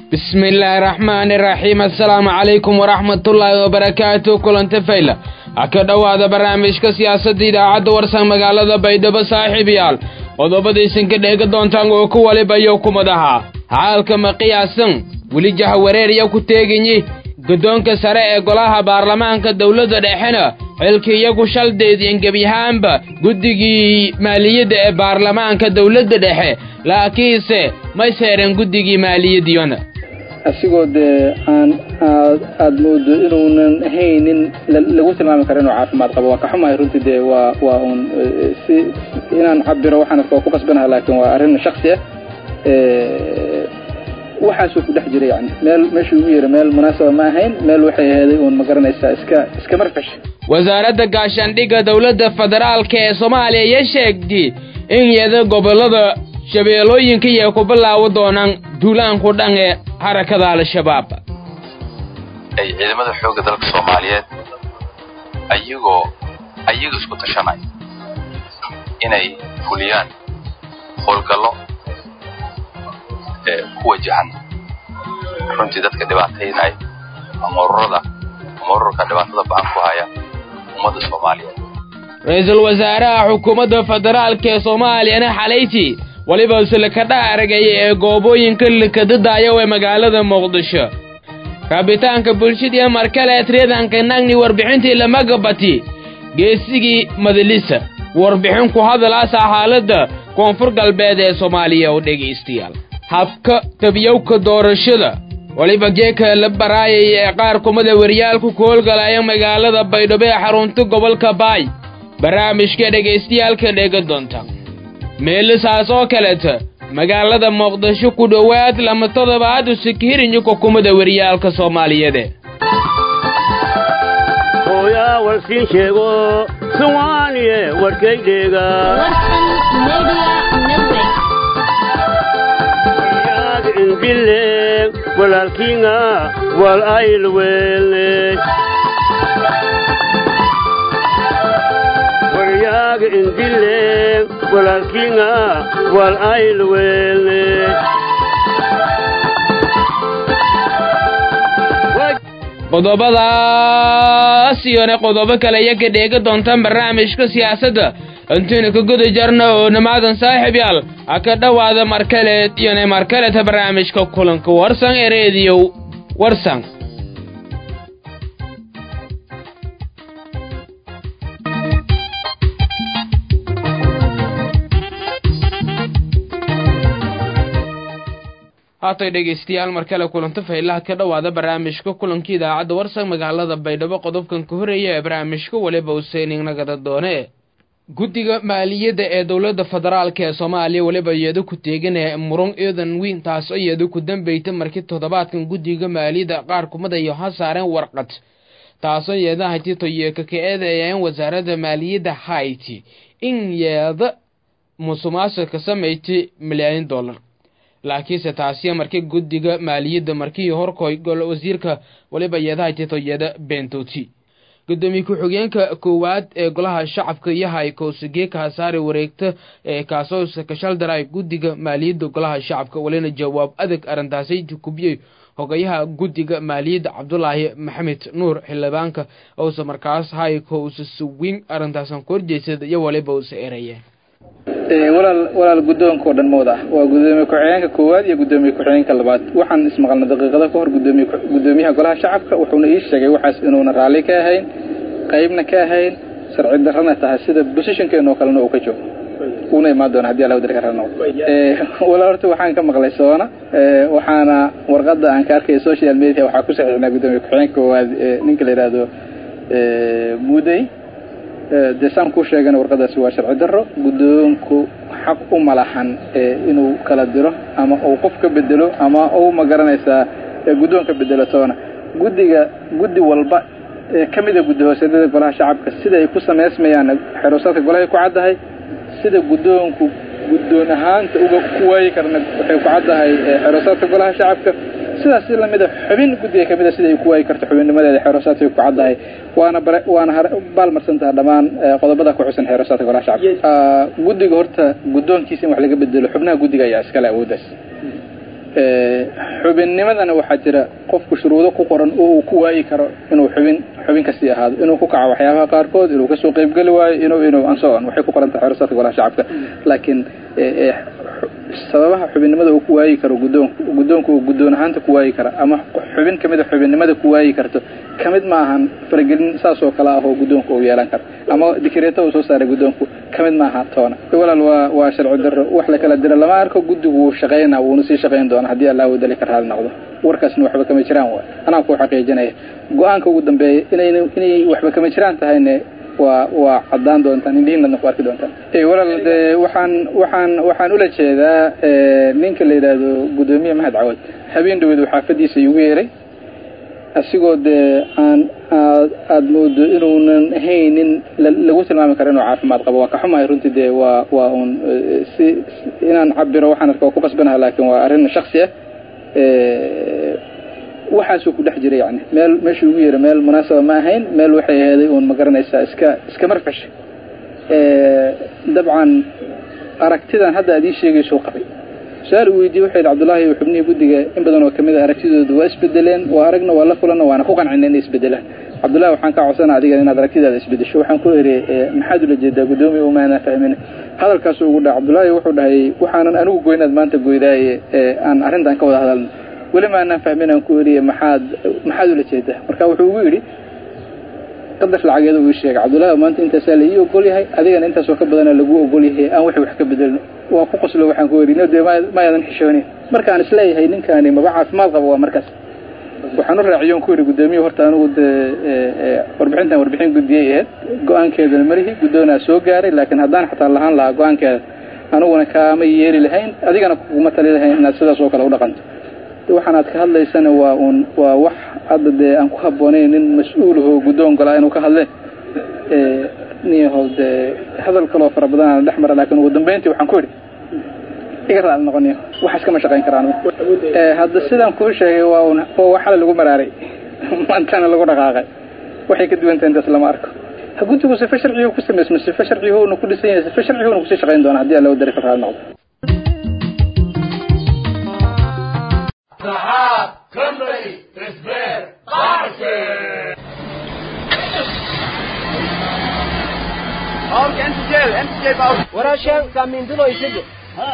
bismi illaahi raxmaani raxiim assalaamu calaykum waraxmatullaahi wabarakaatu kulanta fayla ha ka dhowaada barnaamijka siyaasadda idaacadda warsan magaalada baydhabo saaxiib yaal qodobadaysan ka dheega doontaan oo ku walibayo kumadaha xaalka ma qiyaasan weli jahawareer iyo ku teeganyi guddoonka sare ee golaha baarlamaanka dowladda dhexena xilkii iyagu shaldeediyan gebyahaanba guddigii maaliyadda ee baarlamaanka dowladda dhexe laakiinse may seereen guddigii maaliyadiyona asigoo dee aan aad aada moodo inuunan haynin lagu tilmaami karo inuu caafimaad qabo waa ka xumahay runtii dee waa waa uun si inaan cabiro waxaan waa ku qasbanaha laakiin waa arrin shaksi ah waxaasuu ku dhex jira yani meel meeshuu ugu yara meel munaasaba ma ahayn meel waxay aheeday uun ma garanaysaa iska iska marfash wasaaradda gaashaandhigga dowladda federaalka ee soomaaliya iyo sheegtay in yada gobollada shabeellooyinka iyo ku bilaawo doonaan duulaanku dhan ee harakada al-shabaab ay ciidamada xoogga dalka soomaaliyeed ayagoo ayaga isku tashanaya inay fuliyaan howlgallo ee ku wajahan runtii dadka dhibaataynaya ama ururada ama ururka dhibaatada ba-an ku haya ummadda soomaaliyeed ra-iisul wasaaraha xukuumadda federaalka ee soomaaliyana xalayti weliba silkadha aragaya ee goobooyinka likadadaayo ee magaalada muqdisho raabitaanka bulshadii markale triyadanka nagni warbixintii lamagabati geesigii madalisa warbixin ku hadalaasa xaaladda koonfur galbeed ee soomaaliya oo dhegaystayaal habka tabiyowka doorashada weliba geeka la baraayaya ee qaar kumada waryaalku ku howlgalaya magaalada baydhabo ee xarunta gobolka baay barnaamijka dhegaystayaalka dheega doonta meelisaas oo kaleta magaalada muqdisho ku dhowaad lama toddobaad usikhirinyo kukumada waryaalka soomaaliyeede hooyaa warsiin sheego somaaliye warkaydheega waryaag indhile walaalkiinga wal aylweelne waryaag indhile walaalkiinga wal aylweelne qodobadaas iyona qodobo kale iyo ka dheega doontaan barnaamijka siyaasadda intaynu ka guda jarna oo namaadan saaxiib yaal ha ka dhowaada markaleed iyona markaleta barnaamijka kulanka warsan ee reediyo warsan haatay dhegaystayaal mar kale kulanto faylaha ka dhowaada barnaamijka kulanka idaacadda warsan magaalada baydhabo qodobkan ka horeeya ee barnaamijka weliba useyning nagada doone guddiga maaliyadda ee dowladda federaalka ee soomaaliya weliba iyado ku teeganaya murun eedan weyn taas oo iyado ku dambeyta markii toddobaadkan guddiga maaliyadda qaar kumadayo ha saareen warqad taasoo yeeda haytito yeeka ka eedeeyeen wasaaradda maaliyadda hayti in yeeda musuqmaasuqa samaysay milyaaniin dollar laakiinse taasiya markii guddiga maaliyadda markii horkoy gol wasiirka weliba yeedaha titoyada bentoti gudoomiye ku-xigeenka koowaad ee golaha shacabka yahay kowsigeeka hasaare wareegta ee kaasoo sakashaldara guddiga maaliyadda golaha shacabka walina jawaab adag arrintaasi kubiyey hogayaha guddiga maaliyadda cabdulaahi maxamed nuur xildhibaanka ousa markaas hay kousa suwin arrintaasan ku horjeysada iyo waliba usa erayeen walaal walaal guddoonka oo dhan mawda ah waa guddoomiye ku-xigeenka koowaad iyo guddoomiye ku-xigeenka labaad waxaan ismaqalnay daqiiqado ka hor gudoomiye guddoomiyaha golaha shacabka wuxuuna ii sheegay waxaas inuuna raalli ka ahayn qaybna ka ahayn sharci darrana tahay sida bosishankeena oo kalena uu ka joogo uuna imaan doona hadii alla darka rano walaal horta waxaan ka maqlay soona waxaana warqada aan ka arkay social media waxaa ku saxiixnaa guddoomiye ku-xigeenka koowaad ninka la yidhaahdo mudey dee saan kuu sheegana warqadaasi waa sharci darro guddoonku xaq u malahan inuu kala diro ama uu qof ka bedelo ama uu ma garanaysaa guddoon ka bedelo toona guddiga guddi walba ee ka mida guddi hooseedyada golaha shacabka sida ay ku samaysmayaan xeruusaadka golahay ku caddahay sida guddoonku guddoon ahaanta uga ku waayi karna waxay ku caddahay xeruusaadka golaha shacabka sidaas si lamida xubin guddiga ka mida sida ay ku waayi karto xubinnimadeeda xeerusaadkay ku caddahay waana bare waana baalmarsantaha dhammaan qodobada ku xusan xeerusaadka golaha shacabka guddiga horta guddoonkiisa in wax laga bedelo xubnaha guddiga ayaa iskale awooddaas xubinnimadana waxaa jira qofku shuruudo ku qoran oo uu ku waayi karo inuu xubin xubin kasii ahaado inuu ku kaco waxyaabaha qaarkood inuu kasoo qeybgeli waayo inuu inuu ansoon waxay ku qoran tahay xeersaadka golaha shacabka laakiin sababaha xubinnimada uu ku waayi karo guddoonku guddoonku uu guddoon ahaanta ku waayi kara ama xubin kamid a xubinnimada ku waayi karto kamid ma ahan faragelin saas oo kale ah oo guddoonku uu yeelan karo ama dikreeta uu soo saaray guddoonku kamid ma aha toona walaal waa waa sharci darro wax la kala dira lama arko guddigu wuu shaqaynaa wuuna sii shaqayn doona haddii allah wadali ka raali noqdo warkaasna waxba kama jiraan waay anaa ku xaqiijinaya go-aanka ugu dambeeya inay inay waxba kama jiraan tahayne waa waa caddaan doontaan indhihiinadna ku arki doontaan walaal dee waxaan waxaan waxaan ula jeedaa ninka la yidhaahdo guddoomiye mahad cawad habeen dhaweed uu xaafadiisa igu yeeray asigoo dee aan aad aada moodo inuunan haynin lagu tilmaami karo inuu caafimaad qabo waa ka xumahay runtii dee waa waa un si inaan cabiro waxaan arka waa ku qasbanaha laakin waa arrin shaksi ah waxaasuu ku dhex jiray yani meel meeshuu ugu yeeray meel munaasaba ma ahayn meel waxay aheeday uun ma garanaysaa iska iska marfash dabcan aragtidan hadda aad ii sheegaysuu qabay su-aal uu weydiiyey waxay yidhi cabdullaahi xubnihii guddiga in badan oo kamid a aragtidooda waa isbedeleen waa aragna waa la kulanna waana ku qancina inay isbedelaan cabdullahi waxaan kaa codsana adigan inaad aragtidaada isbedesho waxaan ku eri maxaad ula jeedaa guddoomiya umaanaa fahmin hadalkaasu ugu dhaca cabdullaahi wuxuu dhahay waxaanan anigu goynaad maanta goydaaye aan arrintan ka wada hadalno weli maanaan fahmin aan ku eriye maxaad maxaad ula jeedaa marka wuxuu ugu yidhi qadar lacageeda uu ii sheegay cabdullahi maanta intaasaa la ii ogol yahay adigana intaasoo ka badana lagu ogol yahay aan wixii wax ka bedelno waa ku qoslo waxaan ku eri no dee mayaadan xishoonin markaan isleeyahay ninkaani maba caafimaad qabo waa markaas waxaan u raaciyoon ku yidhi guddoomiye horta anigu dee warbixintan warbixin guddiyay ahayd go-aankeedana malihi guddoonaa soo gaaray laakiin haddaan xataa lahaan lahaa go-aankeeda aniguna kaama yeeli lahayn adigana kuma tali lahayn inaad sidaas oo kale u dhaqanto waxaan aad ka hadlaysana waa un waa wax hadda dee aan ku habboonayn nin mas-uulahoo guddoon golaa inuu ka hadle niyahow dee hadal kaloo fara badan aan dhex mara laakiin ugu dambeyntii waxaan ku idhi iga raali noqoniyo waxaas kama shaqayn karaan hadda sidaan kuu sheegay waa un waa waxala lagu maraaray maantana lagu dhaqaaqay waxay ka duwantahay intaas lama arko ha guddigu sife sharcigu ku samaysmo sife sharciguuna ku dhisan yahay sife sharciguuna kusii shaqayn doona haddii alla wadari ka raali noqdo Sahab Company Despair Party. Ork NTJ, NTJ bau. Warashan kamindulo isige. Ha.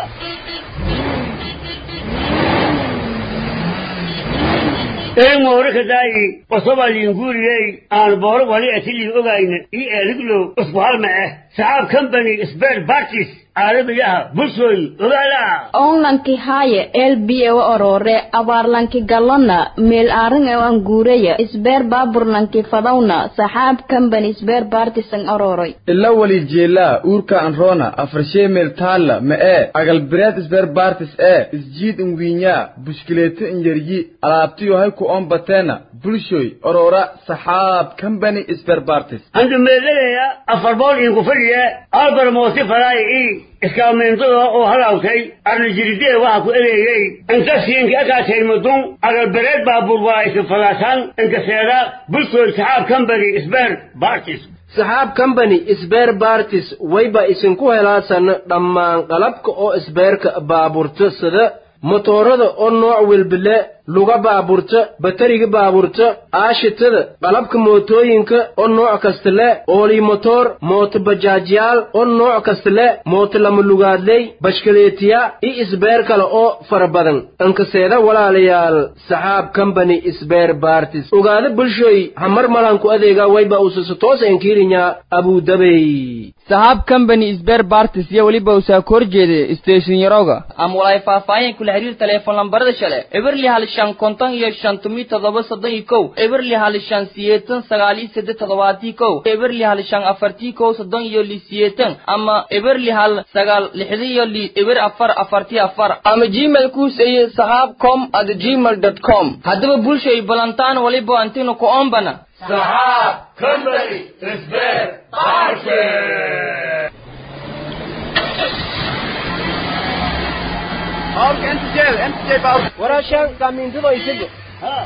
een mooraka daayi qosoba liinguriyey aan booro wali atilii ogayna ii eeliglow usku halma ah saxaab company spare parties caalamiyaha bulshooy ogaala onlanki haaye elbiyewa orore abaarlanki galona meel aarin e anguureya isbeer baaburlanki fadawna saxaab company isbeer baartisan ororoy ila wali jeelaa uurka anroona afarshee meel taalla ma ee agalbireed isbeer baartis ee isjiid inwiinyaa bushkileeto inyaryi alaabtiyo hay ku ombateena bulshoy orora saxaab company isbeer baartis andu meeladaya afar bool iinku fadhiya albar moosi falaay ii iskaameentada oo halawtay arnajiridee waxa ku ereeyey inta siinka akaatay mudun agalbereed baabuur waa isin falaasaan inkaseeda bulshooy saxaab company isbeer baartis saxaab company isbeer baartis wayba isinku helaasan dhammaan qalabka oo isbeerka baaburta sida motoorada oo nooc welbile luga baaburta batariga baaburta aashitada qalabka mootooyinka oo nooc kasta le oolii motoor mooto bajaajyaal oo nooc kasta le mooto lama lugaadley bashkaleetiya iyo isbeer kale oo fara badan inkaseeda walaalayaal saxaab company isbeer baartis ogaada bulshoy hamar malanku adeega wayba usasa toos enkiirinya abudabey saxaab company isbeer baartis iyo weliba usaa ka horjeeda station yaroga ama walaay faahfaahin kula xiriir teleefon lambarada shale eberli hal shan konton iyo shan tumi toddoba soddon iyo kow eberli hal shan siyeetan sagaal iyo saddex toddobaatii kow eberli hal shan afartii kow soddon iyo li siyeetan ama eberli hal sagaal lixdi iyo li eber afar afartii afar ama gmail kuuseye saxaab com at gmail dot com haddaba bulshay balantaan waliba antinu ku ombana Sahab Company Despair Party. Ork NTJ, NTJ bau. Warashan kamindulo isige. Ha.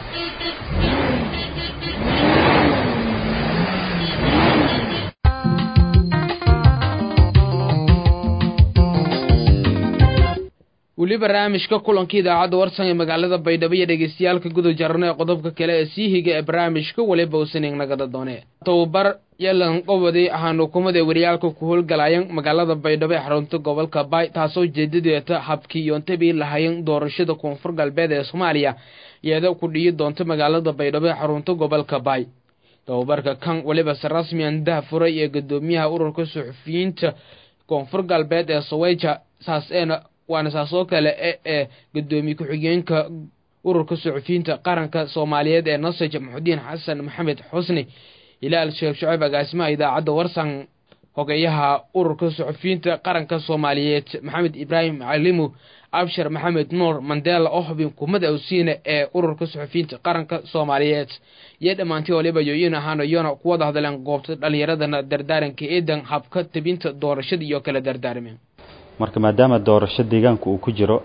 weli barnaamijka kulanka idaacadda warsan ee magaalada baydhabo iyo dhegeystayaalka guda jarano ee qodobka kale ee sii higa ee barnaamijka waliba usaning nagada doone tababar yelan qobodi ahaan hukumada wariyaalka ku howlgalayan magaalada baydhabo ee xarunta gobolka baay taasoo jeedadeeta habkii yoontabii lahayan doorashada koonfur galbeed ee soomaaliya iyada ku dhiyi doonta magaalada baydhabo ee xarunta gobolka baay tababarka kan weliba se rasmiyan dahafuray ee gudoomiyaha ururka suxufiyiinta koonfur galbeed ee saweja saas eena waana saas oo kale e ee gudoomiye ku-xigeenka ururka suxufiyiinta qaranka soomaaliyeed ee nasaj muxudiin xasan maxamed xusni ilaal sheekh shucayb agaasimaha idaacadda warsan hogeyaha ururka suxufiyiinta qaranka soomaaliyeed maxamed ibraahim calimu abshir maxamed nuur mandela oo xubin kumada awsiina ee ururka suxufiyiinta qaranka soomaaliyeed iyo dhammaantii waliba yooyin ahaan iyona kuwada hadleen goobta dhallinyaradana dardaaranka eedan habka tabinta doorashada iyo kala dardaarmeen marka maadaama doorasho deegaanka uu ku jiro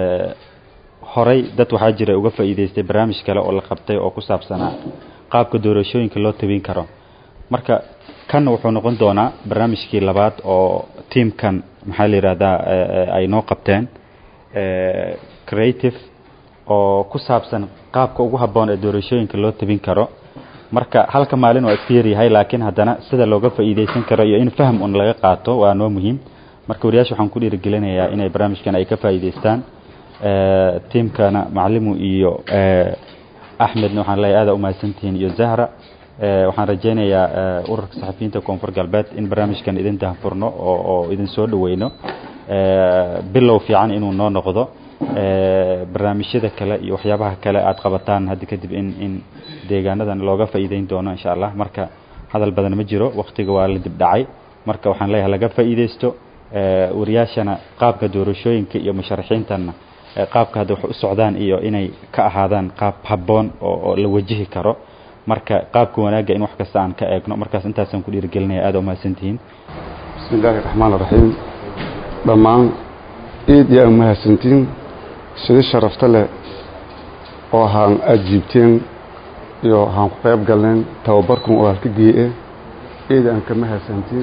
horey dad waxaa jira uga faa'iidaystay barnaamij kale oo la qabtay oo ku saabsanaa qaabka doorashooyinka loo tabin karo marka kan wuxuu noqon doonaa barnaamijkii labaad oo tiamkan maxaa la yidhahdaa ay noo qabteen creative oo ku saabsan qaabka ugu habboon ee doorashooyinka loo tabin karo marka halka maalin waa iska yaryahay laakiin haddana sida looga faa'iidaysan karo iyo in faham un laga qaato waa noo muhiim marka wariyaasha waxaan ku dhiirigelinayaa inay barnaamijkan ay ka faa'iidaystaan tiamkana macalimu iyo axmedna waxaan leeyahay aada umahadsantihiin iyo zahra waxaan rajaynayaa ururka saxafiyiinta koonfur galbeed in barnaamijkan idin dahfurno oo oo idin soo dhaweyno bilow fiican inuu noo noqdo barnaamijyada kale iyo waxyaabaha kale aad qabataan hadda kadib in in deegaanadan looga faa'iideyn doono insha allah marka hadal badan ma jiro waktiga waa la dib dhacay marka waxaan leeyahay laga faa'iideysto wariyaashana qaabka doorashooyinka iyo musharaxiintanna qaabka hadda wax u socdaan iyo inay ka ahaadaan qaab habboon oo oo la wajihi karo marka qaabka wanaagga in wax kasta aan ka eegno markaas intaasaan ku dhiirigelinaya aada umahadsantihiin bismi illaahi raxmaan raxiim dhammaan iid iyo aan mahadsantiin sida sharafta leh oo haan ajiibteen iyo haan ku qayb galneen tababarkun oo halka geeye iid aan ka mahadsantiin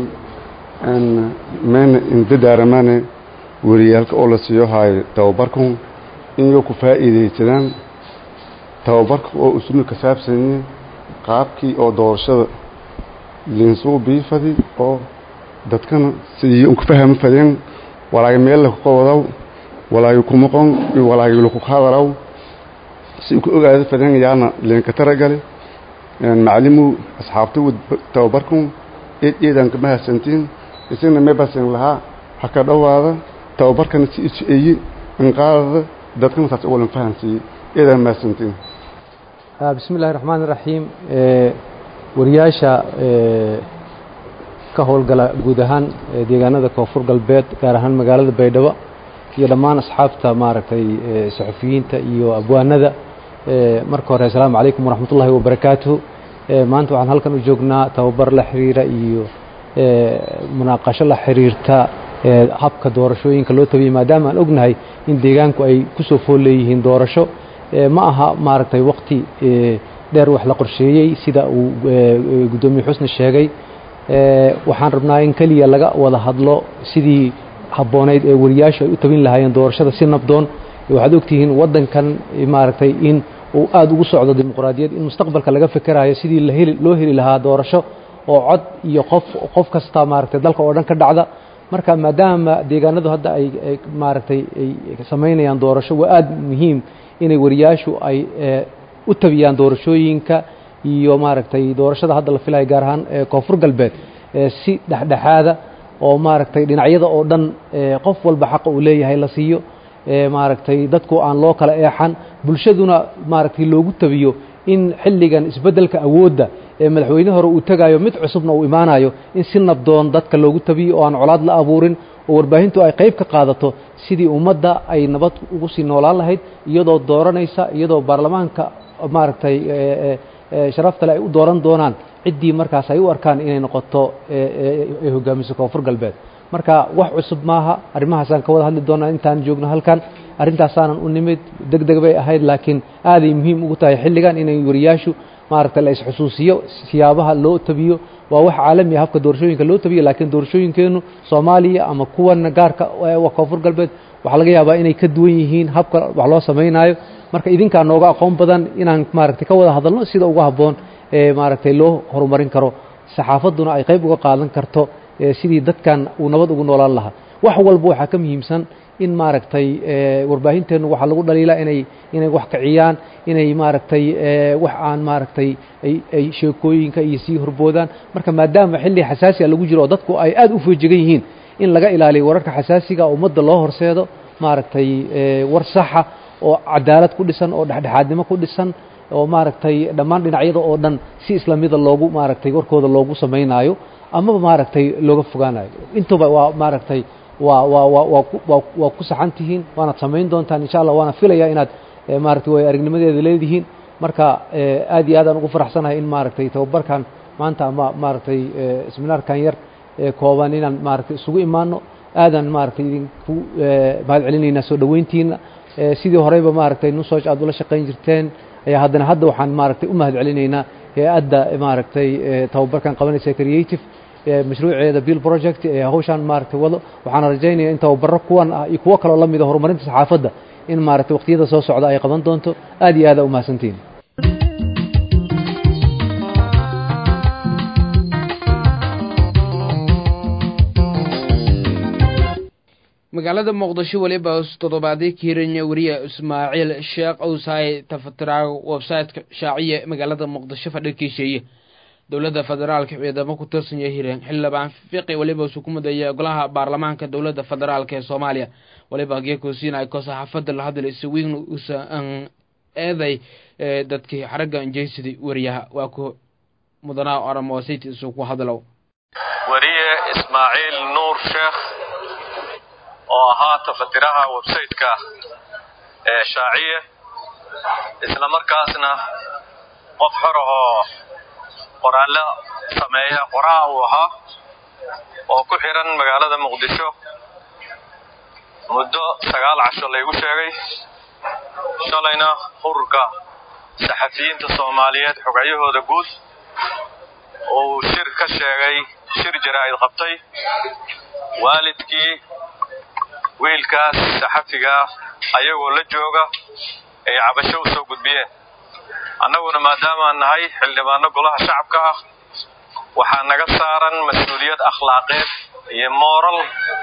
meyna indadaaramane wariyaalka oo la siiyo haayo tababarkun inyo ku faa'iidaysadaan tababarka oo usuna ka saabsanye qaabkii oo doorashada linsuu biifadi oo dadkana sidii unka fahama fadeen walaagi meel laku qowadaw walaagi kumaqon iyo walaagi laku hadalaw si ku ogaada fadeen yaana linka taragale macalimu asxaabta tababarkun eed eedaan ka mahadsantiin isagna meebasan lahaa ha ka dhowaada tababarkana si isu-eeye inqaadada dadkana saas uwalan fahansiiyey eedaan mahadsantiin bismi illahi raxmaan iraxiim wariyaasha ka howlgala guud ahaan deegaanada koonfur galbeed gaar ahaan magaalada baydhabo iyo dhammaan asxaabta maaragtay saxufiyiinta iyo abwaanada marka hore assalaamu calaykum waraxmat ullahi wabarakaatuhu maanta waxaan halkan u joognaa tababar la xiriira iyo munaaqasho la xiriirta habka doorashooyinka loo tabiyey maadaama aan ognahay in deegaanku ay kusoo fool leeyihiin doorasho ma aha maaragtay waqti dheer wax la qorsheeyey sida uu guddoomiye xusni sheegay waxaan rabnaa in keliya laga wada hadlo sidii habboonayd ee wariyaashu ay u tabin lahaayeen doorashada si nabdoon waxaad ogtihiin waddankan maaragtay in uu aada ugu socdo dimuqraadiyad in mustaqbalka laga fekerayo sidii laheli loo heli lahaa doorasho oo cod iyo qof qof kasta maaragtay dalka oo dhan ka dhacda marka maadaama deegaanadu hadda ay maaragtay ay samaynayaan doorasho waa aada muhiim inay wariyaashu ay u tabiyaan doorashooyinka iyo maaragtay doorashada hadda la filayo gaar ahaan koonfur galbeed si dhexdhexaada oo maaragtay dhinacyada oo dhan qof walba xaqa uu leeyahay la siiyo maaragtay dadku aan loo kala eexan bulshaduna maaragtay loogu tabiyo in xilligan isbeddelka awoodda ee madaxweyne hore uu tegayo mid cusubna uu imaanayo in si nabdoon dadka loogu tabiyo oo aan colaad la abuurin oo warbaahintu ay qayb ka qaadato sidii ummadda ay nabad ugu sii noolaan lahayd iyadoo dooranaysa iyadoo baarlamaanka maaragtay sharaftale ay u dooran doonaan ciddii markaas ay u arkaan inay noqoto ay hogaamiso koonfur galbeed marka wax cusub maaha arrimahaasaan ka wada hadli doonaa intaan joogno halkan arrintaasaanan u nimid deg deg bay ahayd laakiin aaday muhiim ugu tahay xilligan inay wariyaashu maaragtay la isxusuusiyo siyaabaha loo tabiyo waa wax caalami ah habka doorashooyinka loo tabiyo laakiin doorashooyinkeennu soomaaliya ama kuwana gaarka koonfur galbeed waxaa laga yaabaa inay ka duwan yihiin habka wax loo samaynayo marka idinkaa nooga aqoon badan inaan maaragtay ka wada hadalno sida ugu habboon ee maaragtay loo horumarin karo saxaafadduna ay qayb uga qaadan karto sidii dadkan uu nabad ugu noolaan lahaa wax walba waxaa ka muhiimsan in maaragtay warbaahinteennu waxaa lagu dhaliilaa inay inay wax kiciyaan inay maaragtay wax aan maaragtay ay ay sheekooyinka iyo sii horboodaan marka maadaama xilli xasaasiga lagu jiro oo dadku ay aad u feejigan yihiin in laga ilaaliyo wararka xasaasiga ummadda loo horseedo maaragtay war saxa oo cadaalad ku dhisan oo dhexdhexaadnimo ku dhisan oo maaragtay dhammaan dhinacyada oo dhan si islamida loogu maaragtay warkooda loogu samaynaayo amaba maaragtay looga fogaanayo intuba waa maaragtay waa waa waa waa ku waa waa ku saxan tihiin waanaad samayn doontaan insha allah waana filayaa inaad maaragtay way aragnimadeeda leedihiin marka aad iyo aad aan ugu faraxsanahay in maaragtay tababarkan maanta ama maaragtay seminaarkan yar kooban inaan maaragtay isugu imaano aadaan maaragtay idinku mahad celinaynaa soo dhoweyntiina sidii horeyba maaragtay nusoj aad ula shaqayn jirteen ayaa haddana hadda waxaan maaragtay u mahad celinaynaa hay-adda maaragtay tababarkan qabanaysa creative mashruuceeda bill project ee hawshaan maaragtay wado waxaana rajaynaya in tababaro kuwan ah iyo kuwo kaloo la mida horumarinta saxaafadda in maaragtay waqtiyada soo socda ay qaban doonto aad iyo aada u mahadsantihin magaalada muqdisho weliba toddobaadii kiiranya weriye ismaaciil sheekh owsaay tafatiraag websayteka shaaciye magaalada muqdisho fadhikiisheeye dowladda federaalka ciidamo ku tirsanya hireen xildhibaan fiqi weliba isu ku mudaya golaha baarlamaanka dowladda federaalk ee soomaaliya weliba geekusiinay ko saxaafadda la hadlay isawiin usan eeday dadkii xaragga injeysidii weriyaha waa ku mudanaa oramoositi isu ku hadlow weriye ismaaciil nuur sheekh oo ahaa tafatiraha websayteka ee shaaciye isla markaasna qof xor ahoo qoraallo sameeya qoraha uu ahaa oo ku xiran magaalada muqdisho muddo sagaal casho laygu sheegay shalayna ururka saxafiyiinta soomaaliyeed xogayyahooda guud uu shir ka sheegay shir jaraa'id qabtay waalidkii wiilkaas saxafigaa ayagoo la jooga ay cabasho u soo gudbiyeen annaguna maadaamaan nahay xildhibaano golaha shacabka ah waxaa naga saaran mas-uuliyad akhlaaqeed iyo mooral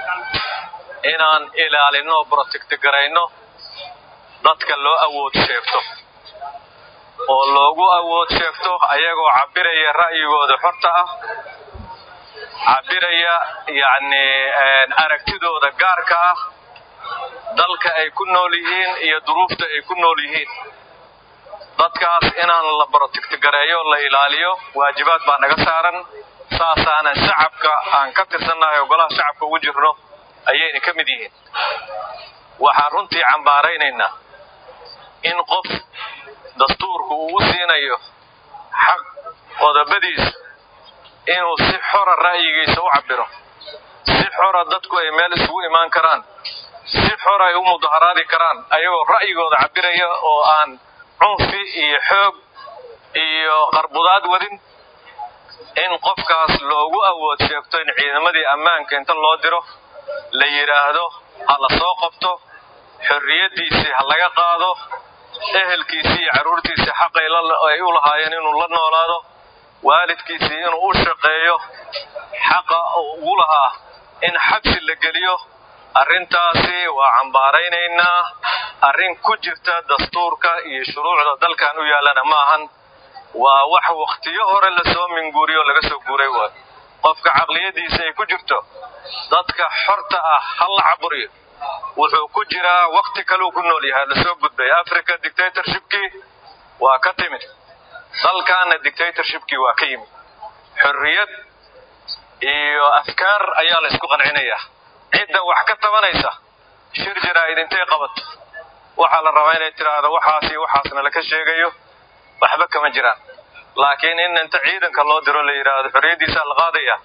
inaan ilaalinno o brotektigarayno dadka loo awood sheegto oo loogu awood sheegto ayagoo cabbiraya ra'yigooda xorta ah cabbiraya yacni aragtidooda gaarka ah dalka ay ku nool yihiin iyo duruufta ay ku nool yihiin dadkaas inaan la brotektigareeyo la ilaaliyo waajibaad baa naga saaran saasaanan shacabka aan ka tirsannahay oo golaha shacabka ugu jirno ayayna ka mid yihiin waxaan runtii cambaaraynaynaa in qof dastuurku uu u siinayo xaq qodobadiisa inuu si xora ra'yigiisa u cabbiro si xora dadku ay meel isugu imaan karaan si xor ay u mudaharaadi karaan ayagoo ra'yigooda cabbiraya oo aan cunfi iyo xoog iyo qarbudaad wadin in qofkaas loogu awood sheegto in ciidamadii ammaanka inta loo diro la yidhaahdo ha la soo qabto xorriyaddiisii ha laga qaado ehelkiisii iyo carruurtiisii xaqay ay u lahaayeen inuu la noolaado waalidkiisii inuu u shaqeeyo xaqa ugu lahaa in xabsi la geliyo arrintaasi waa cambaaraynaynaa arrin ku jirta dastuurka iyo shuruucda dalkan u yaallana ma ahan waa wax wakhtiyo hore lasoo minguuriyo laga soo guuray waay qofka caqliyaddiisa ay ku jirto dadka xorta ah ha la caburiyo wuxuu ku jiraa wakhti kaluu ku nool yahay lasoo gudbay africa dictatorshipkii waa ka timid dalkaana dictatorshipkii waa ka yimid xorriyad iyo afkaar ayaa la isku qancinayaa cidda wax ka tabanaysa shir jaraa'id intay qabato waxaa la rabaa inay tidhaahdo waxaasi waxaasna laka sheegayo waxba kama jiraan laakiin in inta ciidanka loo diro la yidhaahdo xorriyaddiisaa la qaadaya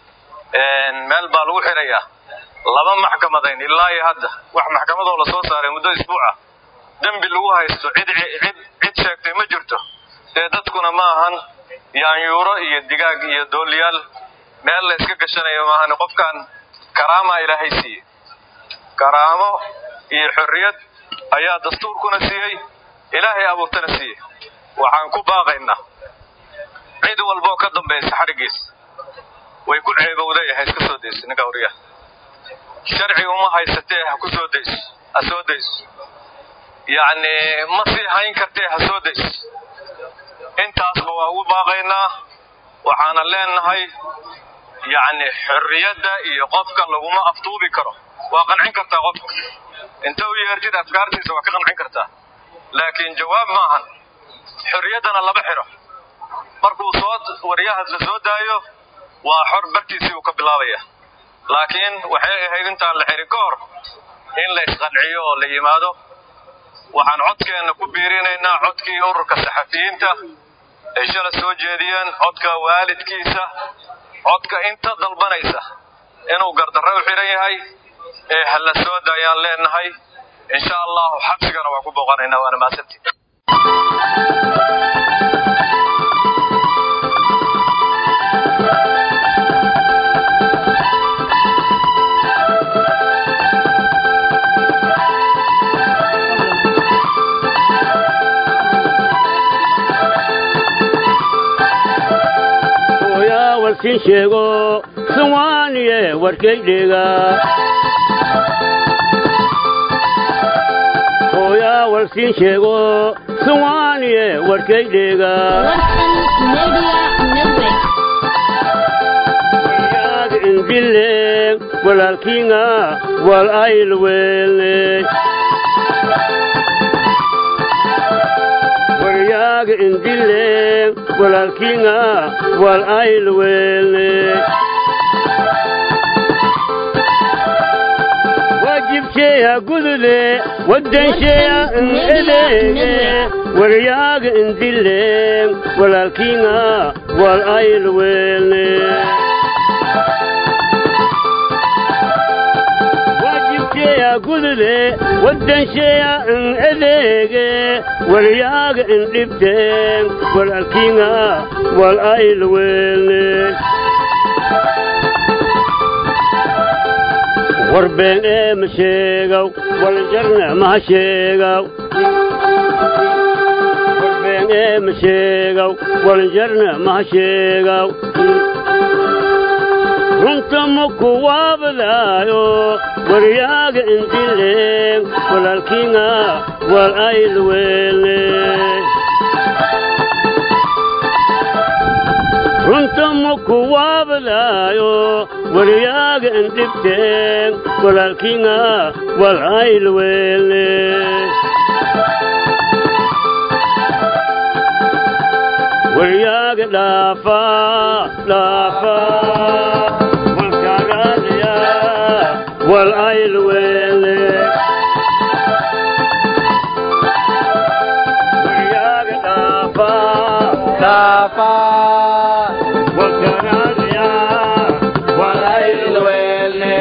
meel baa lagu xirayaa laba maxkamadayn ilaa iyo hadda wax maxkamadoo la soo saaray muddo isbuuca dembi lagu haysto cid cid cid sheegtay ma jirto dee dadkuna ma ahan yaanyuuro iyo digaag iyo dooliyaal meel la iska gashanayo maahan qofkan karaamaa ilaahay siiye karaamo iyo xorriyad ayaa dastuurkuna siiyey ilaahay abuurtana siiyey waxaan ku baaqaynaa cid walboo ka dambaysa xadhiggiis way ku ceebowday ha iska soo dayso ninka wariyaha sharci uma haysatee ha ku soo dayso ha soo dayso yacni ma sii hayn kartee ha soo dayso intaasba waa ugu baaqaynaa waxaana leenahay yacni xorriyadda iyo qofka laguma aftuubi karo waa qancin kartaa qofka inta u yeertid afkaartiisa waa ka qancin kartaa laakiin jawaab maahan xorriyaddana lama xidho markuu soo waryahaas la soo daayo waa xor bartiisii uu ka bilaabaya laakiin waxay ahayd intaan la xirin ka hor in la isqanciyo oo la yimaado waxaan codkeenna ku biirinaynaa codkii ururka saxafiyiinta ay shala soo jeediyeen codka waalidkiisa codka inta dalbanaysa inuu gardarro u xidhan yahay ee ha la soo daayaan leenahay insha allahu xabsigana waa ku booqanaynaa waana mahadsantii warkin sheego suwaaniye warkaydheega hooyaa warkin sheego suwaaniye warkaydheega waryaag indile walaalkiinga wal aylweelne waryaag indile walaalkiinga wal aylweelne waajibkeeya gudude waddansheeya edeege waryaaga indile walaalkiinga wal aylweelne waajibkeeya gudude waddansheeya edeege waryaaga indhibteen walaalkiinga wal aylweelne warbeen ee ma sheegow waljarna maha sheegow warbeen ee ma sheegow waljarna maha sheegow runta ma ku waabadaayo waryaaga indileen walaalkiinga wal aylweelne runta ma ku waabadaayo waryaaga indhibteen walaalkiinga wal aylweelne waryaaga dhaafa dhaafa walkaagaadaya wal aylweelne waryaaga dhaafa dhaafa walkaagaadaya wal aylweelne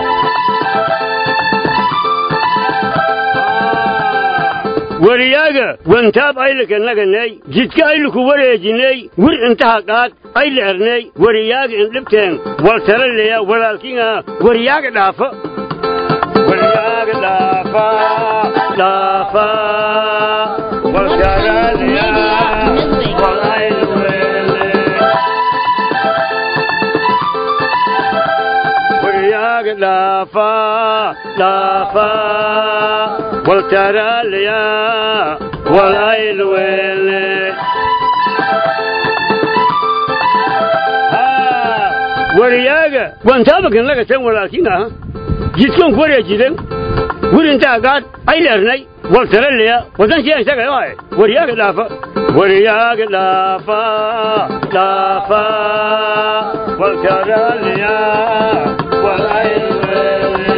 wariyaaga wantaab aylaka naganay jidka aylaku wareejinay wir intaha qaad ayla ernay wariyaaga indhibteen waltalaleya walaalkiinga wariyaaga dhaafa wariyaaga dhaafa dhaafa walkaagaadaya wal aylweelne wariyaaga dhaafa dhaafa waltaraalaya wal aylweelne wariyaaga wantaabakan laga tan walaalkiin aha jidkan ku wareejiden wirintaa gaad ayleernay waltaralaya wadansiya isaga waaye wariyaaga dhaafa wariyaaga dhaafa dhaafa waltaraalaya wal aylweelne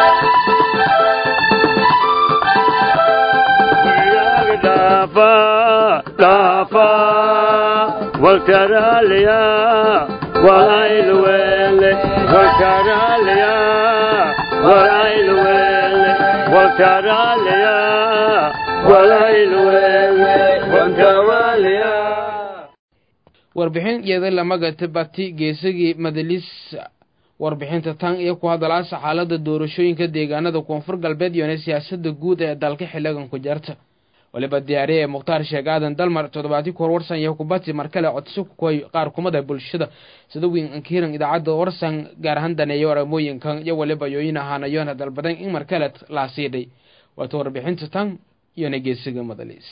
dhaafa dhaafa waltaraalaya wal aylweelne waltaraalaya wal aylweelne waltaraalaya wal aylweelne waltaraalaya warbixin iyada lamaga tibati geesigii madalis warbixinta tan iyo ku hadalaasa xaalada doorashooyinka deegaanada koonfur galbeed iyona siyaasada guud ee dalka xiligan ku jarta waliba diyaariye ee mukhtaar sheeg aadan dalmar toddobaadii ku hor warsan iyo kubati mar kale codsi ku koy qaar kumada bulshada sida wiin ankiiran idaacadda warsan gaar ahaan daneeyo aramooyinkan iyo waliba yooyin ahaanayoona dalbadan in mar kale laa siidhay waata warbixinta tan iyona geesiga madaliis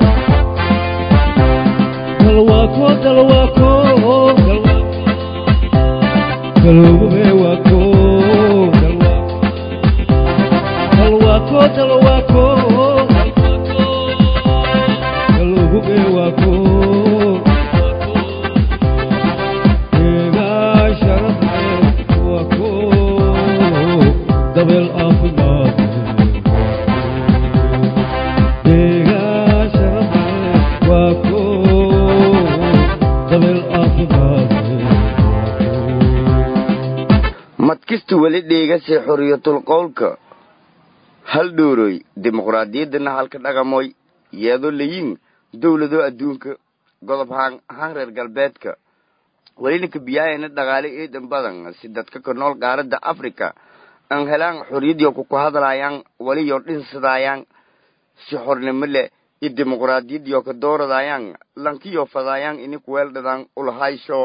madkista weli dheegase xoriyatul qowlka hal dhooroy dimuqraadiyaddana halka dhaqamoy yeedo layin dowlado adduunka godob haan haan reer galbeedka welinaka biyaayana dhaqaale eedan badan si dadka ka nool qaaradda africa aan helaan xoriyadiyo kuku hadlaayaan waliyo dhinsadayaan si xornimo leh iyo dimuqraadiyadiyo ka dooradayaan lankiyo fadaayaan ini kuweeldhadaan ulahaysho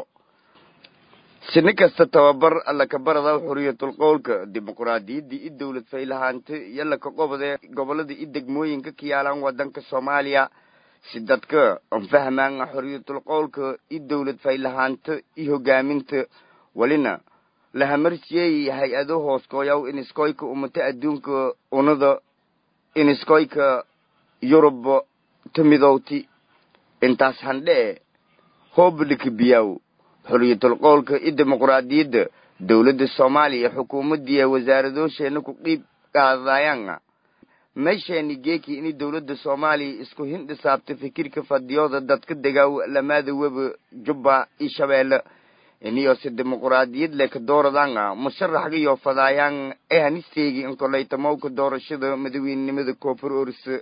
sini kasta tababar alla ka barada xoriyatul qowlka dimuqraadiyaddii i dowlad faylahaanta iyo laka qobode gobolada i degmooyinka ka yaalaan wadanka soomaaliya si dadka an fahmaan xoriyatul qowlka i dowlad faylahaanta i hogaaminta welina lahamarsiyey hay-ado hooskooyaw iniskoyka umata adduunka unada iniskoyka yurub tamidowti intaas handhee hoobalika biyaw xoriyatul qowlka i dimuqraadiyadda dowladda soomaaliya xukuumaddiiya wasaaradoosheena ku dhiib qaadayaan meesheeni geeki ini dowladda soomaaliya isku hindhisaabta fikirka fadiyooda dadka degaaw lamaada weba jubba iyo shabeelle iniyo si dimuqraadiyad leh ka dooradaan musharaxgiyo fadaayaan ee hanisteegi inkolaytamowka doorashada madaweynenimada koonfur orse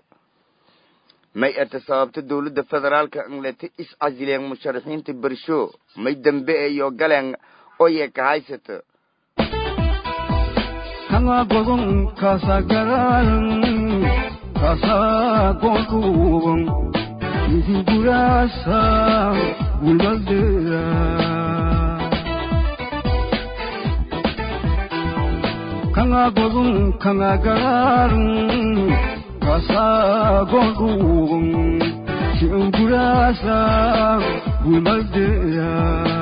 may ata sababta dowladda federaalka inleta is casileen musharaxiinta bersho may dambe iyo galeen oye ka haysata kanga gogon kasa gararan kasa gonkubon isi burasa gulbaldera kanga gogon kanga gararan kasa gonkubon si burasa gulbaldera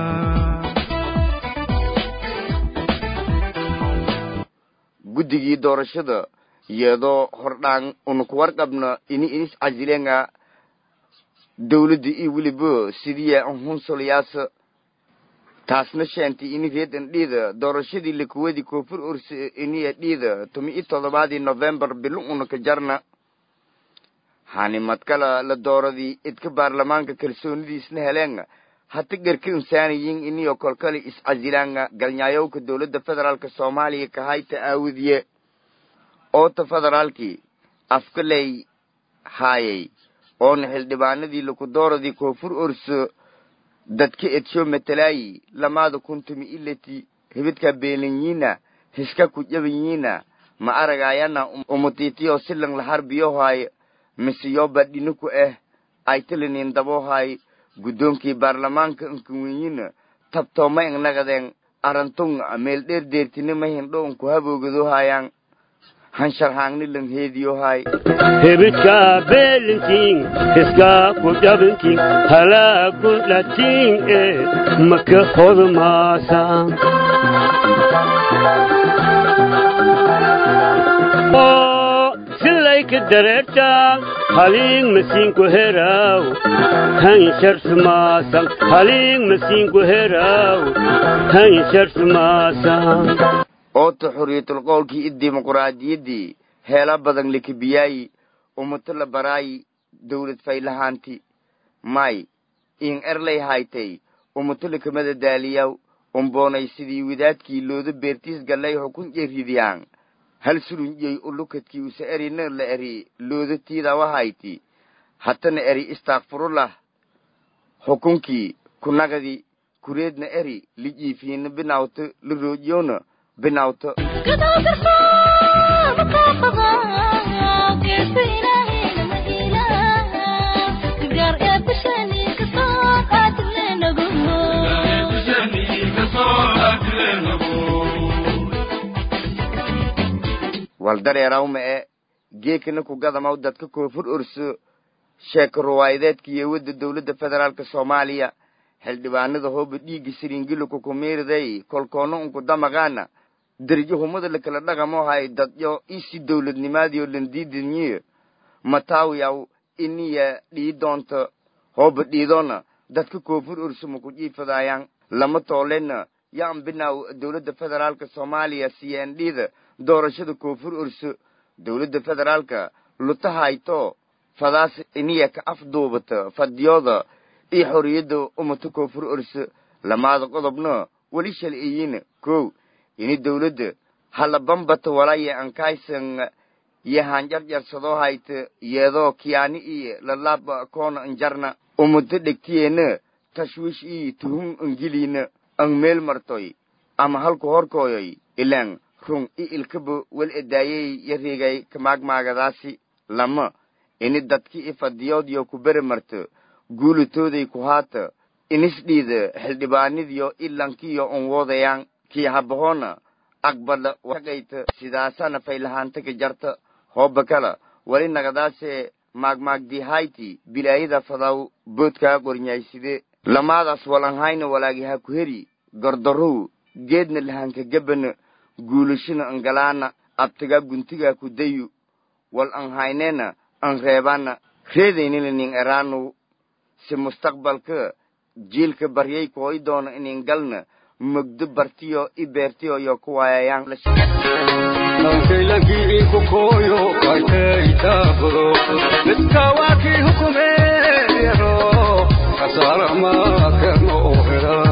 guddigii doorashada iyadoo hordhaan una ku warqabna ini inis casileenga dowladda iyo weliba sidiya hunsolyaasa taasna sheentay ini reedan dhiida doorashadii lakuwadi koonfur orse iniya dhiida tumi i toddobaadii novembar bilo una ka jarna hanimadkala la dooradii idka baarlamaanka kalsoonidiisna heleen hata garka insaaniyin iniyo kolkale is-casilaanga galnyaayowka dowladda federaalka soomaaliya kahayta aawadiye oota federaalkii afkaley haayay oona xildhibaanadii lakudooradii koonfur orso dadka edsho matalaayi lamaada kuntumi ilati hibidka beelanyiina hiska kujabanyiina ma aragayana umutitiyo silan laharbiyohaay misiyoba dhiniku ah aytilinin dabohaay guddoonkii baarlamaanka inkawenyina tabtooma innagadeen arantun meel dheer deertinima hindho unku haboogadohayaan hansharhaangni lang heediyohay hebidka beelintiin hiska ku dhabintiin halaa ku dhatiin ee maka hodmaasa silayka dareertaan haliing masiinku heraw hansharsmaasan haliing masiinku heraw hansharsmaasan oota xoriyatul qowlkii i dimuqraadiyaddii heela badan likibiyaayi umuto la baraayi dowlad faylahaanti may in erlay haytay umuto likamada daaliyaw umboonay sidii wadaadkii looda beertiis gallay xukun jeridiyaan hal surunjey ulukadkii usa erina la eri looda tiidawahayti hatana eri istaakfurullah xukunkii kunagadi kureedna eri lijiifiina binawto liroojiyona binawto waldareerawma e geekana ku gadamaw dadka koonfur orso sheeko ruwaayadeedka iyo wadda dowladda federaalka soomaaliya xildhibaanada hooba dhiigga siringilika kumiiriday kolkoona unku damaqaana derjo humada lakala dhaqamo hay dadyo isi dowladnimaadiyo landiidinyiyo mataawiyaw iniya dhii doonta hooba dhiidoona dadka koonfur orso maku jiifadaayaan lama toolena yaan binaw dowladda federaalka soomaaliya cndda doorashada koonfur orso dowladda federaalka lutahayto fadaas iniya ka afduubata fadiyooda iyo xorriyadda umata koonfur orso lamaada qodobna weli shalciyiina kow ini dowladda hala bambata walaya ankaysan iyo hanjarjarsadoo hayta yeedoo kiyaani iyo lalaaba koona anjarna umata dhegtiyeena tashwiish iyo tuhum angeliina ang meel martoy ama halku horkooyoy ilaan rung i ilkaba wel edaayey yareegay kamaagmaagadaasi lama ini dadki i fadiyoodyo ku bere marto guulatooday ku haata inisdhiida xildhibaanidiyo ilankiyo on woodayaan kii habahoona aqbala waqayta sidaasana faylahaanta ka jarta hooba kala wali nagadaase maagmaagdihayti bilaayada fadaw boodkaa qornyayside lamaadaas walanhayna walaagi ha ku heri gordarow geedna lahanka gebana guulashana angalaana abtagaa guntigaa ku dayu wal an haynena an reebana reedaynina nin eraanow si mustaqbalka jiilka baryay kooy doona inin galna mogdo bartiyo i beertiyo yo ku waayayaan Lankaylakii kukoyo kaiteitabro Miskawaki hukumero Kasara ma kerno ohera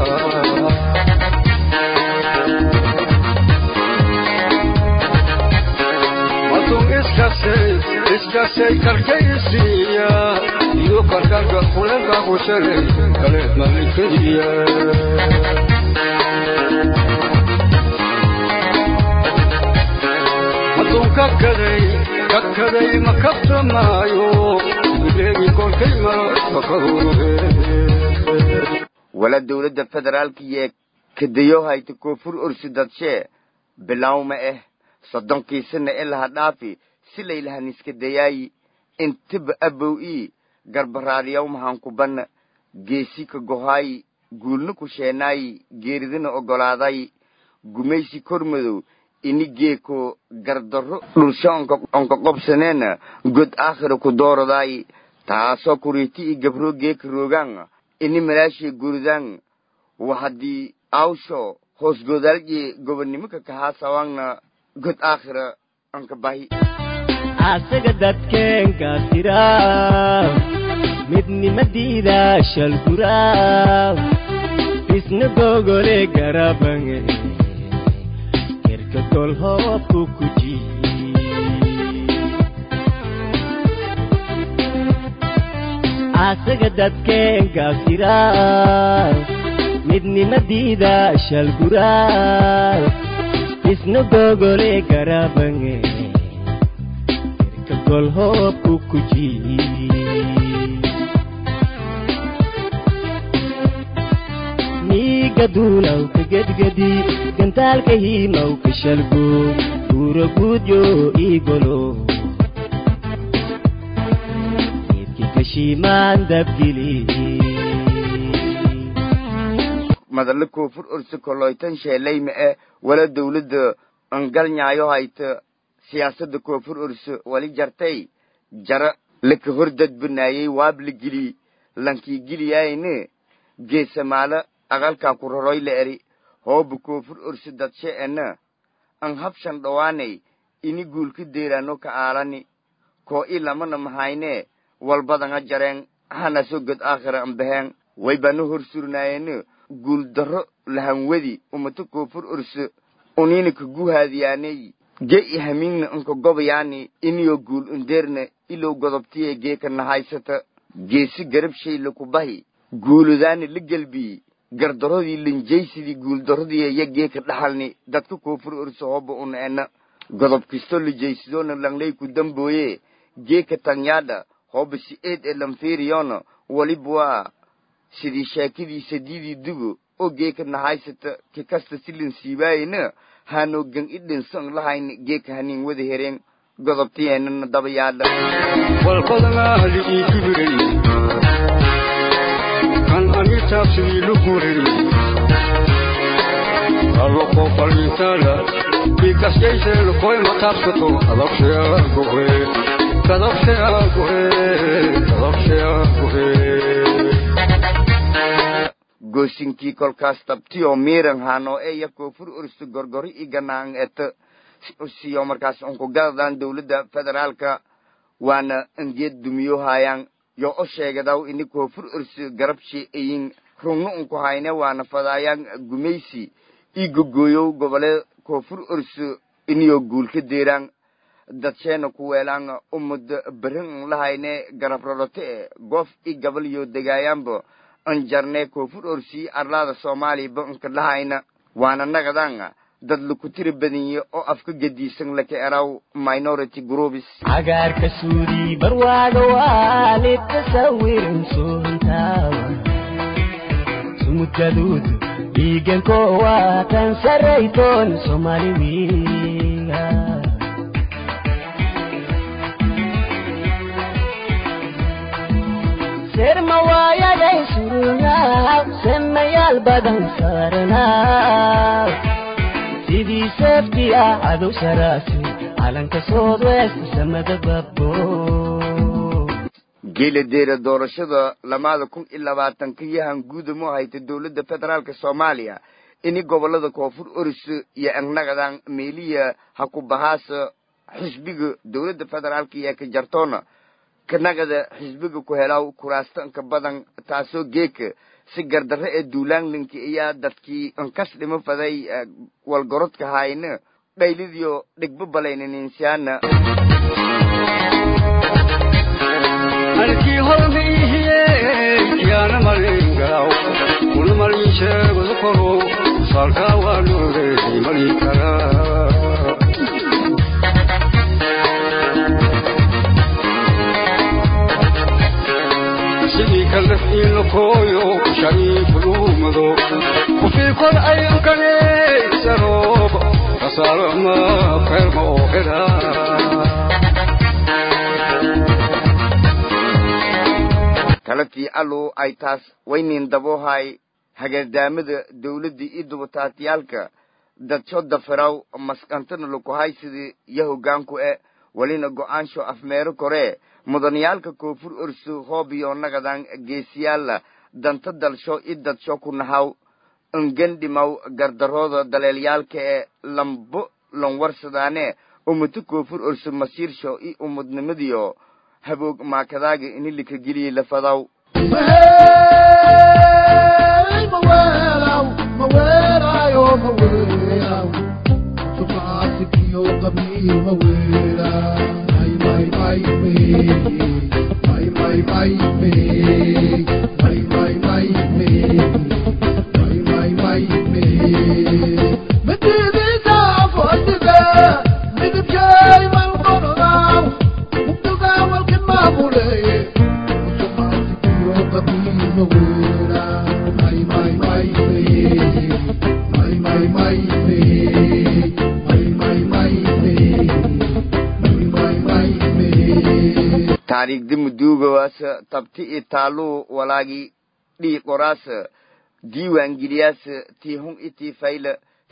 Matung iskasay iskasay karkaysiya Iyo karkarka kulenka kusere Kalet malikadiya Matung kakaday kakaday makabtamaayo Bileegi kolkay maro makaruruhe wala dowladda federaalka iyo kadayo hayta koonfur orsi dadshee bilawma eh soddonkiisana ilaha dhaafi si laylahan iska dayaayi intiba abow ii garbaraadiyaw mahankubanna geesi ka gohaayi guulna ku sheenaayi geeridina oggolaaday gumaysi kormadow ini geeko gardarro dhulsho onka qobsaneena god aakhira ku dooradaayi taasoo kuriiti i gabroo geeka roogaan ini malaashii guridaan wa haddii awsho hoos goodaalji gobonnimaka kahaa sawaangna god aakhira anka bahi asaga dadkeenka tira midnimadiida shalgura isna gogole garabange kerka gol hoobku kuji asaga dadkeenka tira midnimadiida shalgura isna gogole garabange gol hoobku kuji miiga duulaw ka gedgedi gantaalka hiimaw ka shalgo guuro guudyo iigolo geedki kashiimaan dabgili madalla koonfur orsi koloytan sheelayma eh wala dowladda angalnyaayo hayta siyaasadda koonfur orso wali jartay jara laka hor dadbanaayey waabla geli lankii geliyaayne geesamaala aqalkaa ku roroy la eri hooba koonfur orso dadshe ena an habshan dhowaanay ini guulka deeraano ka aalani koo i lamana mahayne walbadanga jareen hanaso god aakhira ambaheen waybana hor surnaayene guul darro lahanwadi umata koonfur orso unina ka guhaadiyaaney ge i hamiingna anka gobayaani iniyo guul underna ilow godobtiye geeka nahaysata geesi garab shay laku bahi guuludaani la gelbii gardaradii linjaysidii guuldaradii iyo geeka dhaxalni dadka koonfur orso hoba una ena godob kisto lijaysidona langley ku dambooye geeka tanyaadha hoba si eed ee lanfeeriyona waliba waa sidii sheekadii sadiidii dugo oo geeka nahaysata ki kasta si linsiibaayena haanoo gan i dhinsan lahayn geeka hanin wada hereen godobtiyeenana dabayaadha walqodanaali ii kibirey kan ani taabsidii lugurey allo qofalintaala bikaskayseelo koyma taabsato kadabsheaa gohe kadabsheaa gohe kadabsheaa gohe goosinkii kolkaas tabtiyoo miiran haanoo eeya koonfur orso gorgori i ganaan eta siyo markaas unkugadadan dowladda federaalka waana angeed dumiyo haayaan yo o sheegadaw ini koonfur orso garabshe eyin rungno unku hayne waana fadaayaan gumaysi i gogooyow gobole koonfur orso iniyo guulka deeraan dadsheena ku weelaan umud berin un lahayne garab rorote e goof i gabal yo degaayaanba anjarne koonfur orsi arlaada soomaaliyaba unka lahayna waana nagadan dad laku tiri badanye oo afka gediisan laka eraw minority groups cagaarka suudi barwaaga waalid tasawirin suuntaawa sumudgaduudu dhiiganko waa kan saraytoon soomaali wiiga serma waayaday surunaaw semayaal badan saaranaaw sidii seefti ah cadow sharaasi calanka soodwest samada babbo geeladeera doorashada lamaada kun iyo labaatanka yahan guudamo hayta dowladda federaalka soomaaliya ini gobolada koonfur oriso iyo angnagadan meeliya ha ku bahaasa xisbiga dowladda federaalka iyo ka jartoona kanagada xisbiga ku helaw kuraastanka badan taasoo geeka si gardarre ee duulaanlinka ayaa dadkii ankas dhimo faday walgorodka hayna dhaylidiyo dhigba balaynaninsiyaana halkii hormiihiye yaana malingaw kuna malin sheegada koro saalkaa waa loogeey malin karaa sidii kalef iila kooyo shariifuluumado kufii kor ayankane sarooba kasaalama feerma oo helaa talatii allow ay taas waynin daboohay hagardaamada dowladda iyo dubataatiyaalka dadsho dafiraw maskantana lakuhay sidii iyo hoggaanku e welina go'aansho afmeero koree mudaniyaalka koonfur orso hoobiyo nagadan geesiyaala danta dalsho i dadsho ku nahaw ingandhimaw gardarooda daleelyaalka ee lambo lanwarsadaane umuto koonfur orso masiirsho i umudnimadiyo haboog maakadaaga ini likageliye lafadaw taariikhda muduugawaasa tabti i taaluu walaagi dhii qoraasa diiwaangeliyaasa tii hun i tii fayla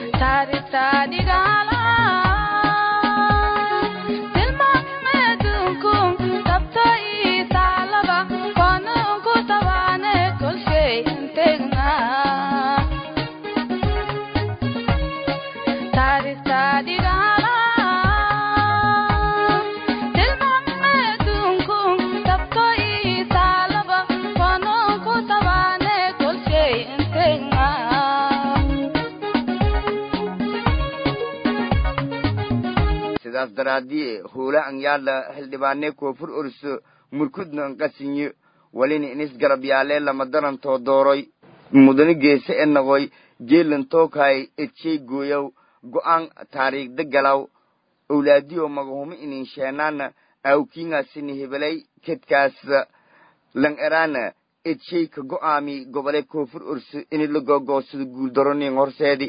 sidaas daraadiye hoola an yaala xildhibaane koonfur orso murkudna an qasinyo welina inis garab yaalee lama darantoo dooroy mudane geese e noqoy geelan tookay edshay gooyow go'aan taariikhda galaw owlaadiyo magahumo inin sheenaana awkiingaasini hebelay kedkaas lan eraana edshay ka go'aami gobole koonfur orso ini la gogoosado guuldaronin horseedi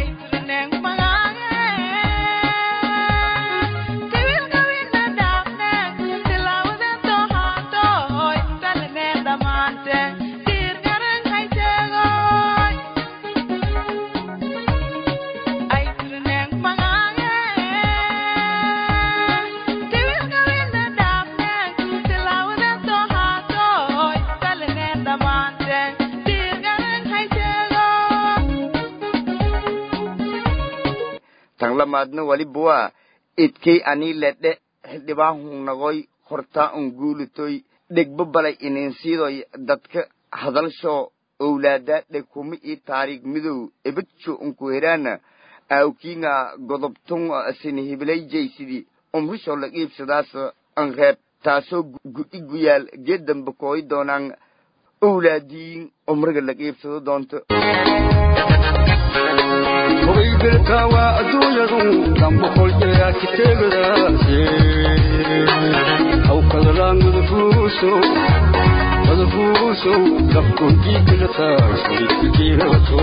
tan lamaadna waliba waa idkay anii ledhe xildhibaan hunnagoy hortaa un guulitoy dhegba balay ininsiidoy dadka hadalshoo owlaadaa dhegkuma ii taariikh midow ebadjo unku heraana aawkiinga godobtun sini hibilayjaysidii umrishoo la iibsadaas an reeb taasoo gu'i guyaal geeddamba kooyi doonaan owlaadiin umriga la iibsado doonto hogaybelka waa adduunyadu damboqoljeyaa kiteegadaase hawkadalaan madafuuso madafuuso dabkonjiikalataas midkajiirato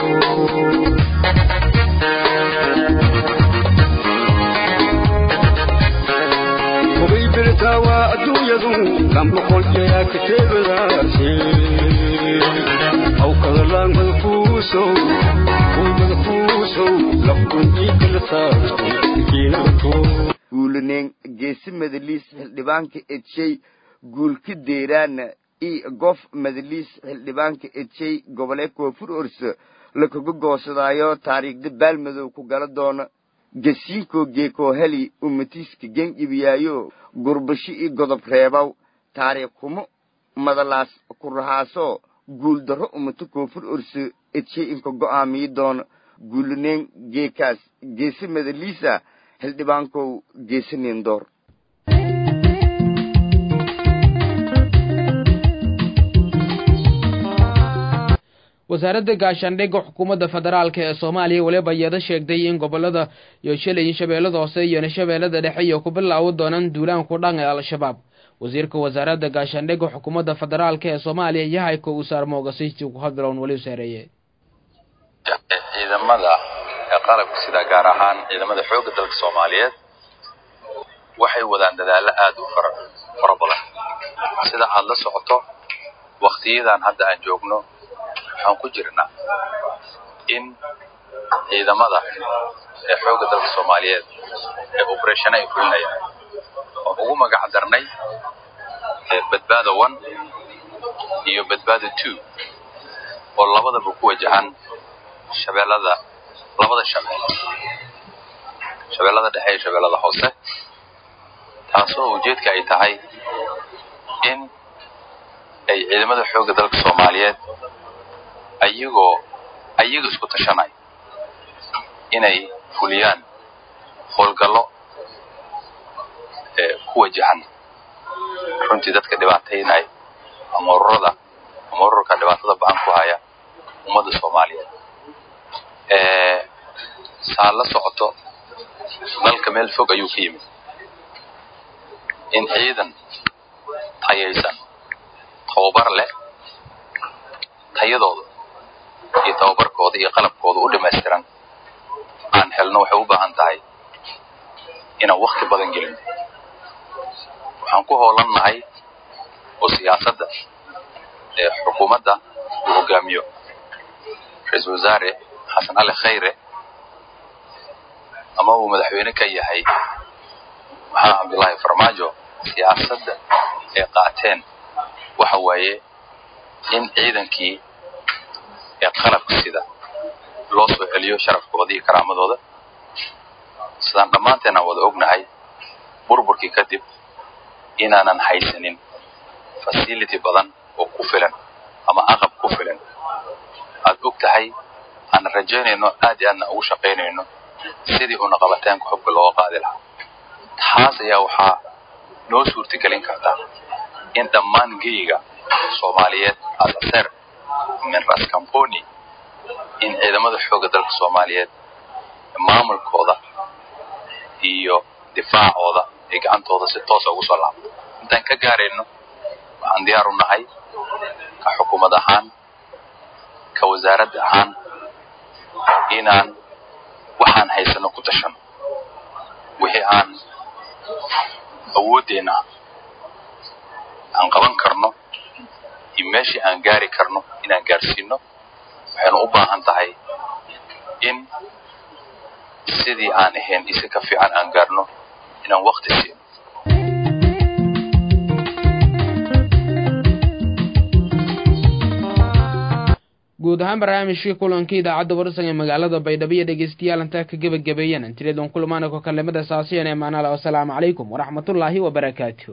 hogaybelka waa adduunyadu damboqoljeyaa kiteegadaase hawkadalaan madafuuso guulaneen geesi madaliis xildhibaanka edshay guulka deeraana i gof madaliis xildhibaanka edshay gobole koonfur orso lakaga goosadaayo taariikhda baalmadow ku gala doona gasiinkoo geekoo heli umatiiska gen ibiyaayo gurbashi i godob reebaw taariikh kumo madalaas ku rahaaso guuldarro umato koonfur orso edshay inka go'aamiyi doona guulaneen geekaas geese madaliisa xildhibaankow geese nindoor wasaaradda gaashaandhigga xukuumadda federaalk ee soomaaliya weliba iyada sheegtay in gobolada iyo shilay shabeellada hoose iyo shabeellada dhexe iyo ku bilaawi doonaan duulaanku dhan ee al-shabaab wasiirka wasaaradda gaashaandhigga xukuumadda federaalk ee soomaaliya yahayka usaar moogasiisi ku hadlown weli saareeye ciidamada ee qalabka sida gaar ahaan ciidamada xoogga dalka soomaaliyeed waxay wadaan dadaallo aada u fara fara badan sida aada la socoto waktiyadan hadda aan joogno waxaan ku jirnaa in ciidamada ee xoogga dalka soomaaliyeed ee obereshana ay fulinayaan oo ugu magac darnay badbaada one iyo badbaada two oo labadaba ku wajahan shabeellada labada shabeel shabeellada dhexe iyo shabeellada hoose taasoo ujeedka ay tahay in ay ciidamada xoogga dalka soomaaliyeed ayagoo ayaga isku tashanay inay fuliyaan howlgallo ee ku wajahan runtii dadka dhibaataynay ama ururada ama ururka dhibaatada ba-an ku haya ummadda soomaaliyeed saa la socoto dalka meel fog ayuu ka yimid in ciidan tayaysan tababar leh tayadooda iyo tababarkooda iyo qalabkooda u dhamaystiran aan helno waxay u baahan tahay inaan wakti badan gelin waxaan ku hoolannahay oo siyaasadda ee xukuumadda uu hogaamiyo ra-iisul wasaare xasan ali khayre ama uu madaxweyne ka yahay maxamed cabdullaahi farmaajo siyaasadda ay qaateen waxa waaye in ciidankii ee qalabka sida loo soo celiyo sharafkooda iyo karaamadooda sidaan dhammaanteen aan wada ognahay burburkii kadib inaanan haysanin facility badan oo ku filan ama aqab ku filan aad og tahay aan rajaynayno aad iyo aadna ugu shaqaynayno sidii una qabataanka xubka looga qaadi lahaa taas ayaa waxaa noo suurtagelin karta in dhammaan geyga soomaaliyeed asaseer min ras camponi in ciidamada xoogga dalka soomaaliyeed maamulkooda iyo difaacooda ay gacantooda si toosa ugu soo laabto intaan ka gaarayno waxaan diyaar u nahay ka xukuumad ahaan ka wasaaradda ahaan inaan waxaan haysano ku tashano wixii aan awooddeena aan qaban karno iyo meeshii aan gaari karno inaan gaarsiino waxaynu u baahan tahay in sidii aan ahayn isi ka fiican aan gaarno inaan wakti siino guud ahaan barnaamijkii kulankii idaacadda warsan ee magaalada baydhabo iyo dhegeystayaal intaa ka gebagabeeyeen intileedun kulmaana ko kalimada saasiyan ee maanala wasalaamu calaykum waraxmatullaahi wabarakaatu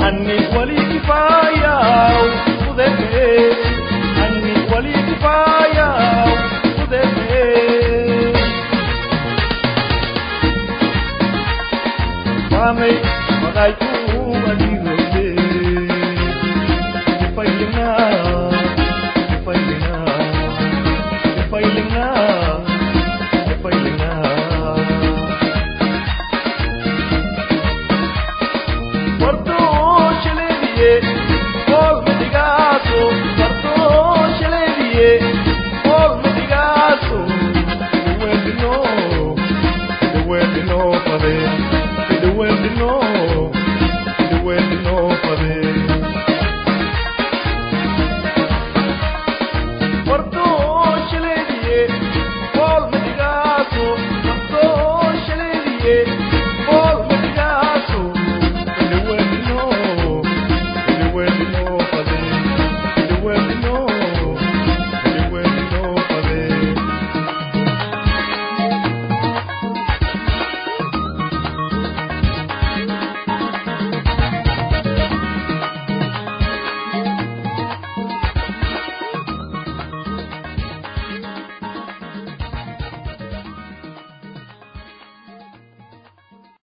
anni wali kifaya udebe anni wali kifaya udebe Mame, magai tu adigode. Pailina, pailina, pailina, pailina. Porto cheleriye,